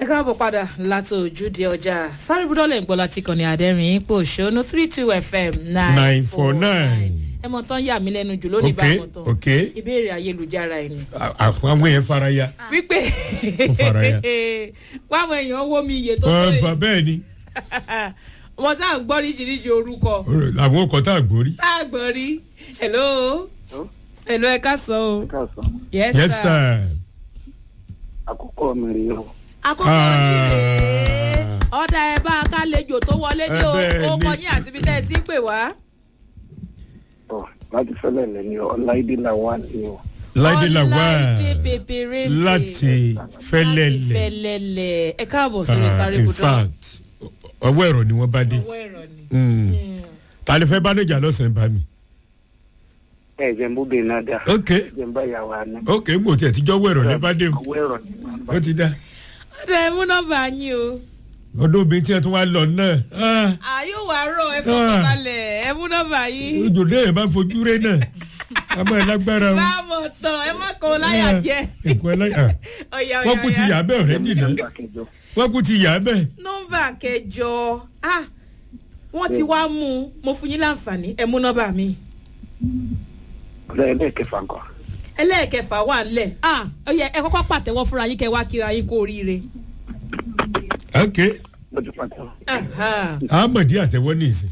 káàbọ̀ padà láti ojúde ọjà sáré búdọ́lẹ̀ ń gbọ́ láti kàn ní àdẹ́rìn ipò òṣónú three two fm nine four nine ẹ mọ̀ tán yà mí lẹ́nu jù lónìí bá ok wọn tán ok ìbéèrè ayélujára ẹ̀ ni àwọn àwọn yẹn fara ya wípé Ó fara ya. wáwọn èèyàn wó mi iye tó tó wọ́n fa yìí bẹ́ẹ̀ ni wọn sáà ń gbọ́ oríṣiríṣi orúkọ àwọn ọkọ̀ tá a gbórí. tá a gbọ́ rí hello hello ẹ ká sọ o káàsán yes, yes sir. sir. àkókò mi rèé o àkókò yìí rèé ọ̀dà ẹ̀ bá a ká lejò tó wọlé ní o Ẹ bẹ́ẹ̀ ó ni. kọ yín àti ibi tẹ́ ẹ ti ń pè wá. ọ láti fẹlẹ lẹ ní ọláìdé làwọn ni o láìdé la wá ọláìdé bèbèrè láti fẹ́lẹ́lẹ̀ fẹlẹlẹ ẹ káàbọ̀ sórí Ah, sáré in budọ fact ọwọ́ ẹ̀rọ ni wọ́n bá dé ọwọ́ ẹ̀rọ ni. Mm. Mm. ta ni fẹ́ bá níjà lọ́sàn-án bá mi. ẹ jẹ n bó bẹ náà dá ok jẹ n bá yàwó àná ok mo tiẹ̀ tíjọ́ ọwọ́ ẹ̀rọ ní bá dé mu ọwọ́ ẹ̀rọ ni wọn bá ó ti dá ọ̀dà ẹ̀ mú nọ́mbà yín o. ọdún obìnrin tí ẹ tún wá lọ náà ah, àyò wà rọ ẹ fọkàn balẹ̀ ẹ mú nọ́mbà yín. ojúde yẹn bá fojú rẹ náà a máa lágbára o. báàmọ̀ tán ẹ má kó láyà jẹ. ẹ̀kọ́ ẹlẹ́yà ọ̀yà wọ́n kú ti yà ọ̀yà bẹ́ẹ̀ ọ̀rẹ́ dìnnà nọ́mbà kẹjọ wọ́n kú ti yà bẹ́ẹ̀. nọ́mbà kẹjọ ah wọ́n ti wá mú un mo fún yín láǹfààní ẹ mú nọ́mbà mi. lẹ́ẹ̀kẹfà nǹkan ẹlẹ́ẹ̀kẹfà wà ńlẹ̀ ah ó yẹ ẹ kọ́kọ́ pàtẹ́wọ́ fúnra yín kẹ́ wá kíra yín kó oríire. ok mo ti pàtó Aha. ahmed àtẹwọ́ ní ìsìn.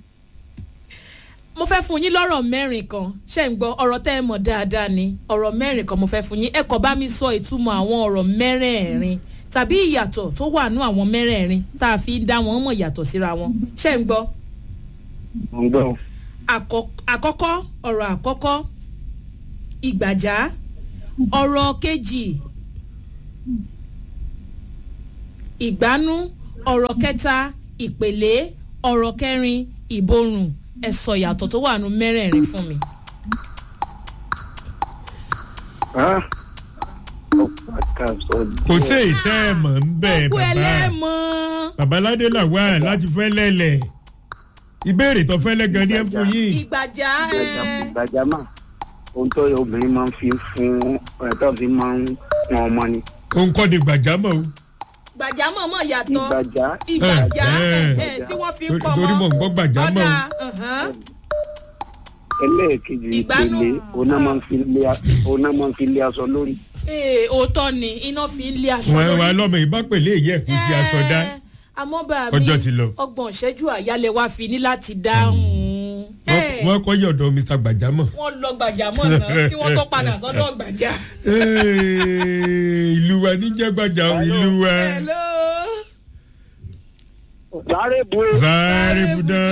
mo fẹ́ fún yín lọ́rọ̀ mẹ́rin kan ṣé ń gbọ́ ọ̀rọ̀ tẹ́ ẹ mọ̀ dáadáa ni ọ̀rọ̀ mẹ́rin kan mo fẹ́ fún yín ẹ kọ́ bá mi sọ ìtumọ̀ àwọn ọ̀rọ̀ mẹ́rẹ̀ẹ̀rin tàbí ìyàtọ̀ tó wà nú àwọn mẹ́rẹ̀ẹ̀rin tá a fi ń dá wọn mọ̀ yàtọ̀ síra wọn ṣé ń gbọ́ mo ń gbọ́ Àkọ́- àkọ́kọ́ ọ̀rọ̀ àkọ́kọ́ ìgbàjá ọ̀rọ̀ kejì ìgbánú ọ̀rọ̀ kẹta ìpèlé ọ̀rọ̀ kẹrin ìborùn ẹ sọ ìyàtọ̀ tó wà nú mẹ́rẹ̀ẹ̀rin fún mi. ah ọ̀pá kàṣọ kò sí ìtẹ́ ẹ̀ mọ̀ ń bẹ̀ gbogbo bàbá ẹlẹ́mọ̀ babaládé là wá láti fẹ́ lẹ́lẹ̀ ìbéèrè tó fẹ́ lẹ́gan ní ẹ̀ fún yín. ìgbàjá ẹ gbàjámà ohun tó yẹ obìnrin máa ń fi fún ẹ̀ tó fi máa ń pọn ọmọ ni òun kọ́ ni gbàjámọ̀ o gbàjá mọ̀mọ́ yàtọ̀ ìgbàjá ìgbàjá Eh, ẹ, eh. ẹ, tí wọ́n fi ń Torí- pọ̀ torí mò ń gbọ́ gbàjámọ̀ ọ̀dà o. ọ̀hán. ẹlẹ́ẹ̀kejì Ìgbánú. ìpele òun náà máa ń fi lé a- òun náà máa ń fi lé aṣọ lórí Ee, òótọ́ ni iná fi ń lé aṣọ wọn wà lórí. lọ́mọ ìbá pèlè èyí ẹ̀kú sí aṣọ dá Ẹ́, àmọ́ bá mi Ọjọ́ ti lọ. ọgbọ̀n ìṣẹ́jú àyálẹ̀ wa fi ní láti dáhùn. Ẹ́, wọ́n kọ́ yọ̀dọ̀ mr gbàjámọ̀. wọ́n lọ gbàjámọ̀ náà kí wọ́n tó padà sọ́dọ̀ gbàjá. Ee, ìlú wa níjẹ́ gbàjà o, ìlú wa Hello. sáré bu sáré budá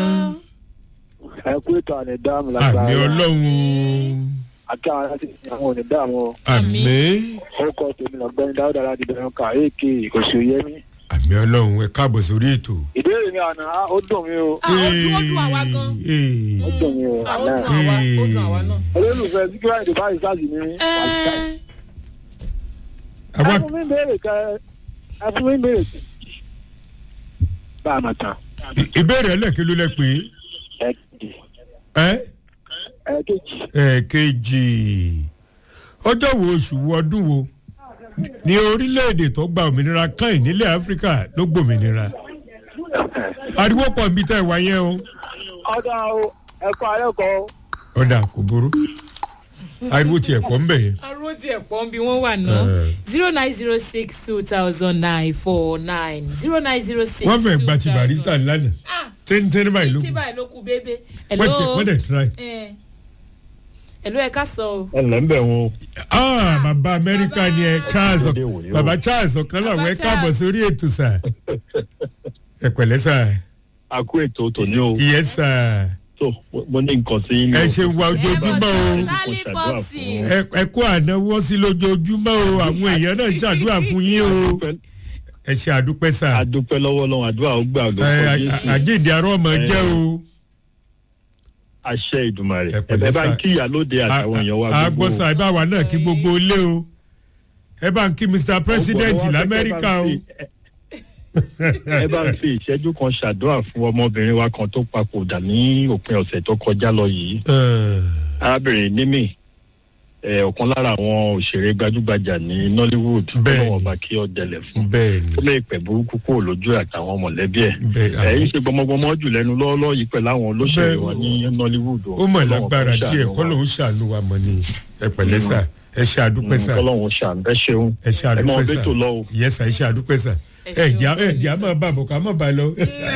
ẹ kú ètò àná dáàmú àmì ọlọ́run o àti àwọn aláṣẹ àwọn òní dáàmú o. àmì orúkọ tèmi lọ́gbẹ́ni dáúdà láti bẹ̀rẹ̀ ká èké oṣù yẹmi. àmì ọlọ́run ẹ káàbọ̀ sórí ètò. ìbéèrè mi àná ó dùn mí o Ah, ó dún ó dún àwa gan. Ee, ó dùn mí o Ah, ó àná. dún àwa ó dún àwa náà. olólùfẹ́ síkírà èdè báyìí sáàsì ní Ẹ́, ẹ àwa fún mi béèrè kẹ ẹ fún mi béèrè kẹ. bá a mọ̀ tán. ì- ìbéèrè ẹlẹ́kẹ̀ ló lẹ pé ẹ kejì ẹ́ ẹ kejì ẹ̀ẹ̀kejì ọjọ́ wo oṣù wo ọdún wo ní orílẹ̀-èdè tó gba òmìnira kan nílẹ̀ áfíríkà ló gbòmìnira ariwo pọ̀ níbi tẹ́ ẹ wá yẹn o ọ̀dà o ẹ̀kọ́ ayẹ́kọ̀ọ́ o. ọ̀dà kò burú ariwo tiẹ̀ pọ̀ ń bẹ̀ yẹn. arúgbó tiẹ̀ pọ̀ bí wọ́n wà náà Eh. zero nine zero six two thousand nine four nine zero nine zero six wọ́n fẹ́ gba ti barista lánàá ah tẹ́ntẹ́n báyìí ló tí kù báyìí ló kú bébé. wọ́n ti wọ́n dẹ̀ try. ẹ̀ ẹ̀lú ẹ̀ ká sọ o. ẹ lẹ́ ń bẹ̀ wọn o. ah bàbá amẹ́ríkà ni ẹ charles Ọdẹ wòye o. bàbá charles ọ̀kan làwọn ẹ Bàbá káàbọ̀ Charles. sórí ètò sà ẹ pẹ̀lẹ́ sà a kó ètò tòní o. ìyẹn sà tó mo ní nǹkan sí yín. ẹ ṣe wa ojoojúmọ́ o Charlie Popsi. ẹ ẹ kó ànáwọ́ sí lójoojúmọ́ o àwọn èèyàn náà ń ṣàdúrà fún yín o ẹ ṣe àdúpẹ́ sà adúpẹ́ lọ́wọ́ lọ́wọ́ àdúrà ó gbà ẹ lọ́wọ́ jésù àjíǹde arọ́ ọmọ jẹ́ o àṣẹ ìdùmarè Ẹ pẹ̀lẹ́ ẹ bá ń sà. kí ìyálóde àtàwọn èèyàn wa gbogbo àgbọ̀sà ẹ bá wa náà kí gbogbo ilé o ẹ bá ń kí mr president lamẹ́ríkà o ẹ bá ń fi ìṣẹ́jú kan ṣàdúrà fún ọmọbìnrin wa kan tó papòdà ní òpin ọ̀sẹ̀ tó kọjá lọ yìí Ẹ, arábìnrin nímì ẹ, ọ̀kan lára àwọn òṣèré gbajúgbajà ní nollywood Bẹ́ẹ̀ni. ọlọ́wọ́n ọba kí ọ dẹlẹ̀ fún bẹ́ẹ̀ ni ó lè pẹ̀ burúkú kúrò lójú ẹ̀ àtàwọn mọ̀lẹ́bí ẹ̀ bẹ́ẹ̀ ẹ̀ ń àmì. ṣe gbọmọgbọmọ jù lẹ́nu lọ́ọ́lọ́ yìí pẹ̀lú àwọn olóṣèlú Bẹ́ẹ̀, wa ní nollywood ó mọ̀ lágbára díẹ̀ kọ́ lòun ṣàánú wa mọ̀ ni ẹ pẹ̀lẹ́ sà ẹ ṣe àdúpẹ́ sà kọ́lọ́hún ṣàn ẹ ṣeun ẹ ṣe ẹ mọ àdúpẹ́ ọbẹ̀ tó lọ o. sà yẹ sà ẹ ṣe àdúpẹ́ sà Ẹ ẹ ṣeun, jà ẹ ọ̀gbẹ́ni jà sà. máa bá bọ̀ ká má bá lọ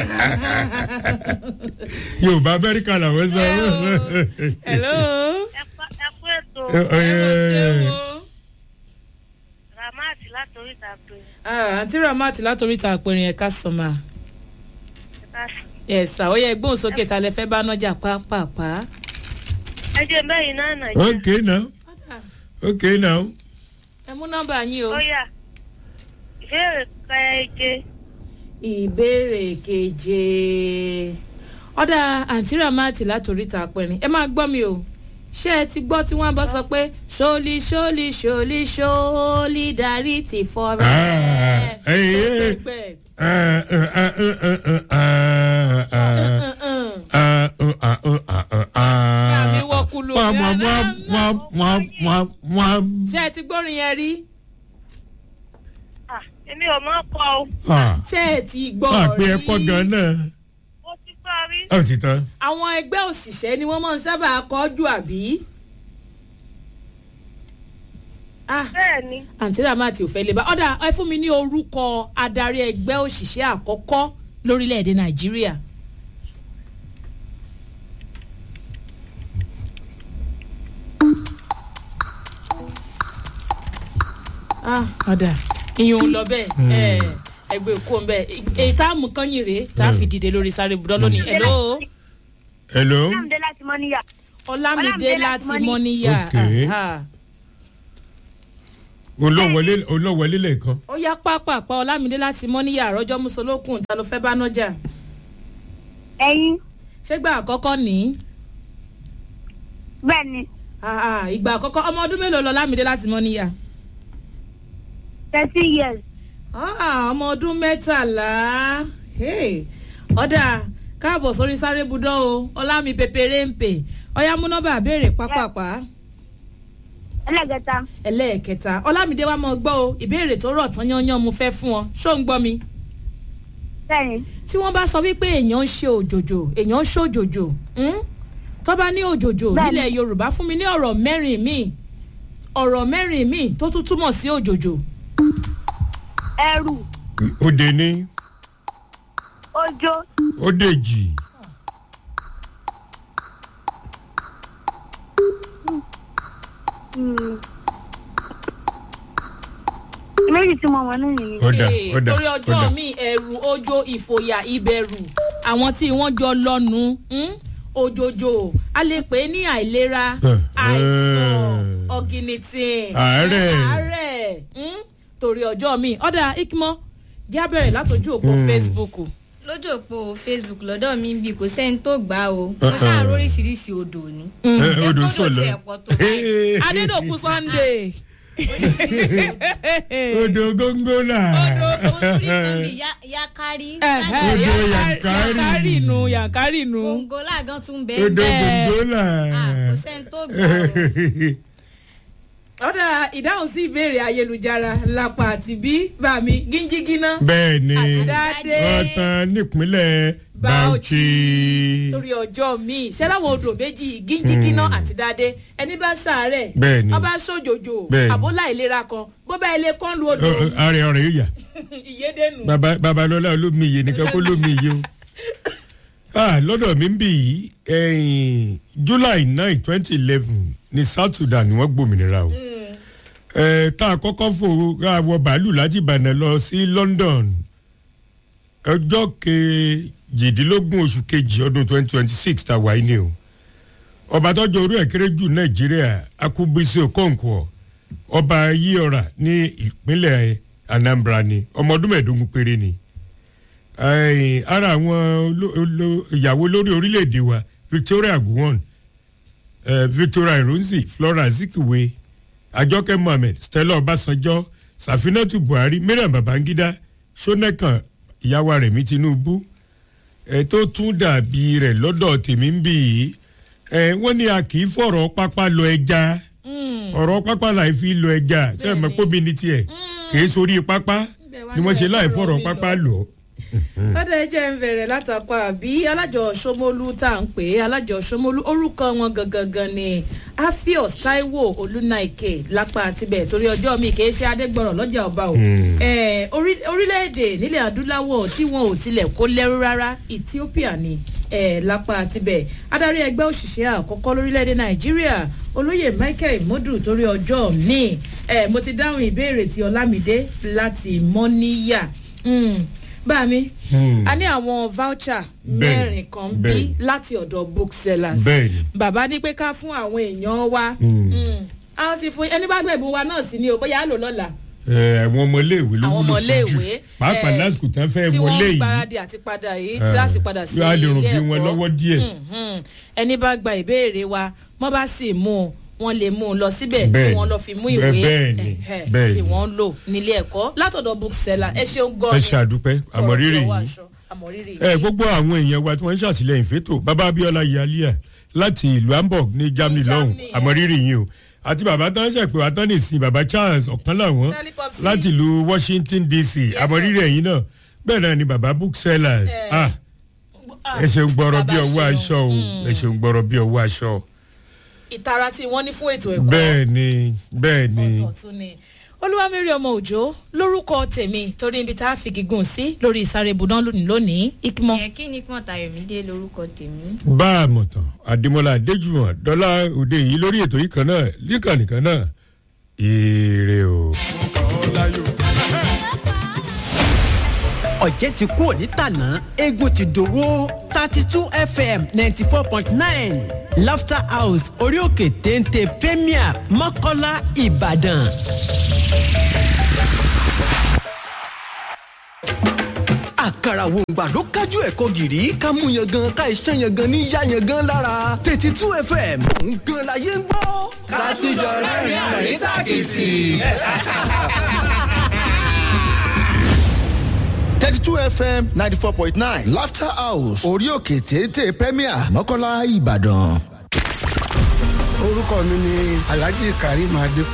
yorùbá amẹ́ríkà làwọn sọ. hello. ẹ kú- ẹ kú ètò Ẹ- ẹ- ẹ mọ̀ ṣe wo. ramat látòrí ìtàgbé Ah, àǹtí ramat látòrí ta àpẹẹrẹ ẹ̀ka sọ̀mà ìtàsí. ẹ̀sà ó yẹ gbóhùn sókè ta lẹ fẹ́ bá nájà pápápá. ẹ jẹ́ bẹ́yìn náà nàìjíríà okay now okay now ẹ mú nọ́mbà yín o. ó yà ìbéèrè kẹjẹ ìbéèrè keje ọ̀dà àǹtí ramati látòrí ta pẹ̀rin ẹ máa gbọ́ mi o ṣé ẹ ti gbọ́ tí wọ́n bá sọ pé ṣóòlì ṣóòlì ṣóòlì ṣóòlì darí ti fọ́rẹ́. Ah, eh, eh. Pẹ́pẹ́. Ah, ah, ah, ah, ah, ah, ah. Mm-mm. Ah, uh, ah, uh, ah, uh, ah. Àmì wọ́kùlù Wá, bí wá, wá, wá, wá, wá, wá. ṣé ẹ ti gbórin yẹn rí Ah, èmi ò mọ̀ kọ́ o Ah, ṣé ẹ ti gbọ́ ah, pé rí ẹ kọ́ gan náà. mo ti gbọ́ rí Ó ti tán. àwọn ẹgbẹ́ òṣìṣẹ́ ni wọ́n máa ń sábà kọjú àbí. ah bẹ́ẹ̀ ni àǹtí ramati ò fẹ́ lè bá ọ̀dà ẹ fún mi ní orúkọ adarí ẹgbẹ́ òṣìṣẹ́ àkọ́kọ́ lórílẹ̀‐èdè nàìjíríà. ah ọ̀dà ìyẹn ò lọ bẹ́ẹ̀ ẹ ẹgbẹ́ òkú ń bẹ́ẹ̀ èyí tá a mú kányìn rèé tá a fi dìde lórí sáré budọ́ lónìí hello Hello. ọlámídé láti mọ́ níyà ọlámídé Ọlámídé láti láti mọ́níyà Okay. aha. Olówọlé olówọlé lẹ́ẹ̀kan. ó yá pápápá ọlámídé láti mọ́níyà àròjọ musolókun ta ló fẹ́ bá nájà ẹ̀yin ṣégbà àkọ́kọ́ ní bẹ́ẹ̀ ni Ah, ah, ìgbà àkọ́kọ́ ọmọ ọdún mélòó lọ lámìdé láti mọ́níyà thirty years Ah, ọmọ ọdún mẹ́tàlá Hey, ọ̀dà káàbọ̀ sórí sáré budán o ọlámi pépéré ń pè ọyá mú nọ́mbà béèrè pápápá ẹlẹ́gẹ̀ta ẹlẹ́ẹ̀kẹta ọlámídé wa mọ̀ gbọ́ o ìbéèrè tó rọ̀ tán yányán mo fẹ́ fún ọ ṣó ń gbọ́ mi bẹ́ẹ̀ ni tí wọ́n bá sọ wípé èèyàn ń ṣe òjòjò èèyàn ń ṣòjòjò hmm? tó bá ní òjòjò Bẹ́ẹ̀ni. nílẹ̀ yorùbá fún mi ní ọ̀rọ̀ mẹ́rin míì ọ̀rọ̀ mẹ́rin míì tó tún túmọ̀ sí òjòjò ẹrù Òde ní ojó Òdèjì. hmm. méjì tí mo mọ̀ nínú yìí Ọ̀dà Ee, ọ̀dà torí ọjọ́ ọ̀dà. mi ẹ̀rù ojo ìfòyà ìbẹ̀rù àwọn tí wọ́n jọ lọ́nu hmm? òjòjò a lè pè é ní àìlera Eh, àìsàn eh. ọ̀gìnìtìn Àárẹ̀. àárẹ̀ hmm? torí ọjọ́ mi ọ̀dà ikmọ́ jẹ́ abẹ́rẹ́ látọjú òpó Hmm. facebook lójú òpó facebook lọ́dọ̀ mi ń bí kò sẹ́ni tó gbà á o mo Uh-uh. sáà róríṣiríṣi odò ni. Eh, Odò Èkó sọ̀lọ́. ló ti ẹ̀pọ̀ tó báyìí. adédọ̀kú sunday Odò góńgólà. mo tún rí kan bí ya- yakari Ẹ̀hẹ́, Odò Yankari- Yankari. yankari nu yankari nu gbòǹgò láàgán tún bẹ́ẹ̀ Odò bẹ́ẹ̀. góńgólà. Ah, kò sẹ́ni tó gbà á o. ọ̀dà ìdáhùn sí ìbéèrè ayélujára lápá àti bí bàmí gíńjígíná Bẹ́ẹ̀ ni àti dáadé ọ̀tàn nípínlẹ̀ Bauchi Bauchi. torí ọjọ́ míì ṣẹ́láwọ̀ odò méjì gíńjígíná àti dáadé ẹni bá sàárẹ̀ Bẹ́ẹ̀ ni. ọba sójòjò Bẹ́ẹ̀ ni. àbólà ìlera kan bó bá ilé kan lu odò Ààrẹ ọ̀rẹ́ yìí yà. ìyédènù. Baba- babalọla olómi iye nìkan kó lómi iye o ah lọ́dọ̀ mi ń bì yìí ẹ̀yìn july nine twenty eleven ní south sudan ni wọ́n gbòmìnira o ẹ̀ tá a kọ́kọ́ fò ra wọ bàálù láti ìbàdàn lọ sí london ọjọ́ kejìdínlógún oṣù kejì ọdún twenty twenty six tá a wáyé ni o ọba tọ́jú orí ẹ̀ kéré jù nàìjíríà akúbísí okonkwo ọba yíọ̀rà ní ìpínlẹ̀ anambra ni ọmọ ọdún mẹ́ẹ̀ẹ́dógún péré ni Ẹ̀yìn, ara àwọn oló- oló- ìyàwó lórí orílẹ̀-èdè wa victoria gowon eh, victoria ironsi flora azikiwe àjọkẹ́ mohammed stella ọbásanjọ́ sàfinàtù buhari mariam babangida sonekan ìyàwó rẹ̀mí tinubu ẹ̀ tó tún dàbí rẹ̀ lọ́dọ̀ tèmi ń bì í ẹ̀ wọ́n ní a kì í fọ̀rọ̀ pápá lọ ẹja ọ̀rọ̀ pápá láì fi lọ ẹja sẹ́yìn mọ́ pómi ní tiẹ̀ kìí sórí pápá ni wọ́n ṣe láì fọ̀rọ̀ pápá lọ. ọdọ ẹ jẹ́ ń bẹ̀rẹ̀ látàkọ àbí alájọ sọmọlú tá à ń pè é alájọ sọmọlú orúkọ wọn gangan gan ni afios taiwo olúnaike lápá àtibẹ̀ torí ọjọ́ mi kì í ṣe adégbọ̀rọ̀ lọ́jà ọba o Eh, orí- orílẹ̀-èdè nílẹ̀ adúláwọ̀ tí wọn ò tilẹ̀ kó lẹ́rú rárá ethiopia ni eh, lápá àtibẹ̀ adarí ẹgbẹ́ òṣìṣẹ́ àkọ́kọ́ lórílẹ̀‐èdè nàìjíríà olóyè michael imodu torí ọjọ́ mi eh, mo ti dáhùn ìbéèrè ti ọlámídé láti mọ́níyà Mm, bá mi Hmm. a ní àwọn voucher Bẹ́ẹ̀ni, mẹ́rin kan bí bẹ́ẹ̀ni. láti ọ̀dọ̀ booksellers bẹ́ẹ̀ni bàbá ní pé ká fún àwọn èèyàn wa Hmm. Mm, a ti fún ẹni bá gbẹ̀bùn wa náà sí ni o bóyá á lò lọ́la ẹ, àwọn ọmọléèwé ló àwọn wúlò fún jù ọmọléèwé pàápàá eh, lásìkò tán fẹ́ tí wọlé wọ́n ń yìí gbáradì àti padà yìí Eh, tí láti padà sí yóò á lè rùn ilé bí wọn ẹ̀kọ́. lọ́wọ́ díẹ̀. Mhm. ẹni bá gba ìbéèrè wa wọ́n bá sì mú un wọ́n lè mú un lọ síbẹ̀ kí Bẹ́ẹ̀ni. wọ́n lọ fi mú Bẹ́ẹ̀- ìwé bẹ́ẹ̀ni, ẹ̀hẹ́, bẹ́ẹ̀ni. tí wọ́n lò nílé ẹ̀kọ́ látọ̀dọ̀ bookseller ẹ ṣeun gan ẹ ṣe àdúpẹ́ àmọ̀rírì yìí àmọ̀rírì ẹ gbogbo àwọn èèyàn wa tí wọ́n ń ṣàtìlẹ́yìn fẹ́tò bàbá abiola yalia láti ìlú hamburg ní germany lọ́hùn Germany, àmọ̀rírì yìí o àti bàbá tán ṣe pé wàá tán nìsín bàbá charles ọ̀kan làwọn Charlie Popsi. láti ìlú washington dc àmọ̀rírì ẹ̀yìn náà bẹ́ẹ̀ náà ni bàbá booksellers Eh. ah ẹ ṣeun gbọ́rọ̀ bí Bàbá ọwọ́ ṣeun. aṣọ o ẹ ṣeun gbọ́rọ̀ bí ọwọ́ aṣọ ìtara tí wọ́n ní fún ètò ẹ̀kọ́ bẹ́ẹ̀ ni bẹ́ẹ̀ ni ọ̀tọ̀ tún ni olúwamẹ́rì ọmọ òjò lórúkọ tèmi torí ibi tá a fi gígùn sí lórí ìsáré ibùdó lónìí lónìí ikmọ. ẹ kí ni pọ́n tayọ̀mídé lórúkọ tèmi. bá a mọ̀ tán àdèmọ́lá adéjúmọ̀ dọ́là òde yìí lórí ètò yìí kan náà líkànnì kan náà ire o. ọ̀jẹ̀ ti kú òní tàná eégún ti dòwó thirty two fm ninety four point nine laughter house orí òkè téńté premier mọ́kọ́lá ìbàdàn. àkàrà wòǹgbà ló kájú ẹ̀kọ́ gìrì ká mú yan gan ká iṣẹ́ yan gan ní yá yan gan lára thirty two fm òun gan la yé ń gbọ́. ká tijọ́ rẹ́rìn-ín àrín tàkìtì. thirty two fm ninety four point nine laughter house orí òkè téńté premier mọ́kànlá ìbàdàn. orúkọ mi ni alhaji karim adé